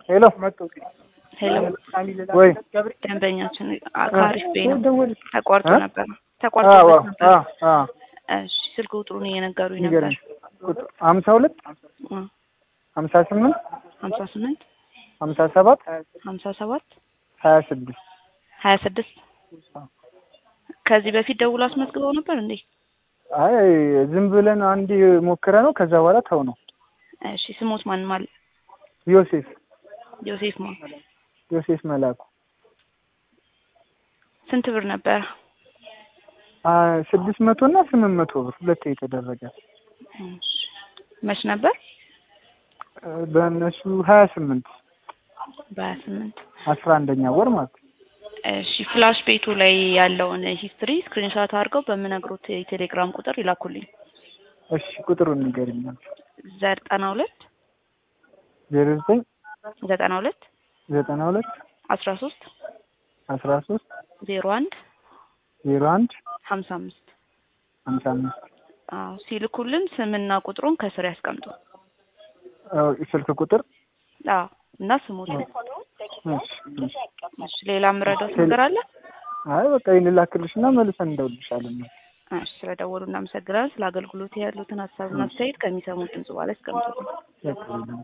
ሄሎ ሄሎ ወይ ደንበኛችን ከአሪፍ ቤ ነው ደወል ተቋርጦ እ? ነበር አዎ ተቋርጦበት ነበር። አዎ አዎ እሺ ስልክ ቁጥሩን እየነገሩኝ ነበር። ንገረኝ ቁጥር ሀምሳ ሁለት ሀምሳ ስምንት ሀምሳ ስምንት ሀምሳ ሰባት ሀምሳ ሰባት ሀያ ስድስት ሀያ ስድስት ከዚህ በፊት ደውሎ አስመዝግበው ነበር እንዴ? አይ ዝም ብለን አንድ ሞክረ ነው ከዛ በኋላ ተው ነው እሺ ስሞት ማን ማል ዮሴፍ ዮሴፍ ማን ዮሴፍ መላኩ ስንት ብር ነበር? አ ስድስት መቶ እና ስምንት መቶ ብር ሁለት የተደረገ እሺ መች ነበር? እ በእነሱ ሀያ ስምንት በሀያ ስምንት አስራ አንደኛ ወር ማለት ነው። እሺ ፍላሽ ቤቱ ላይ ያለውን ሂስትሪ ስክሪንሾት አድርገው በምነግሮት የቴሌግራም ቁጥር ይላኩልኝ። እሺ ቁጥሩን ንገሪኝ ዘጠና ሁለት ዜሮ ዘጠኝ ዘጠና ሁለት ዘጠና ሁለት አስራ ሶስት አስራ ሶስት ዜሮ አንድ ዜሮ አንድ ሀምሳ አምስት ሀምሳ አምስት አዎ ሲልኩልን ስምና ቁጥሩን ከስር ያስቀምጡ። አዎ ስልክ ቁጥር አዎ እና ስሙት። እሺ እሺ እሺ ሌላ የምረዳውት ነገር አለ? አይ በቃ ይህን ላክልሽና መልሰን እንደውልሻለን። እሺ ስለደወሉ እናመሰግናለን። ስለ አገልግሎት ያሉትን ሀሳብና አስተያየት ከሚሰሙት ድምጽ በኋላ ያስቀምጡ። በቃ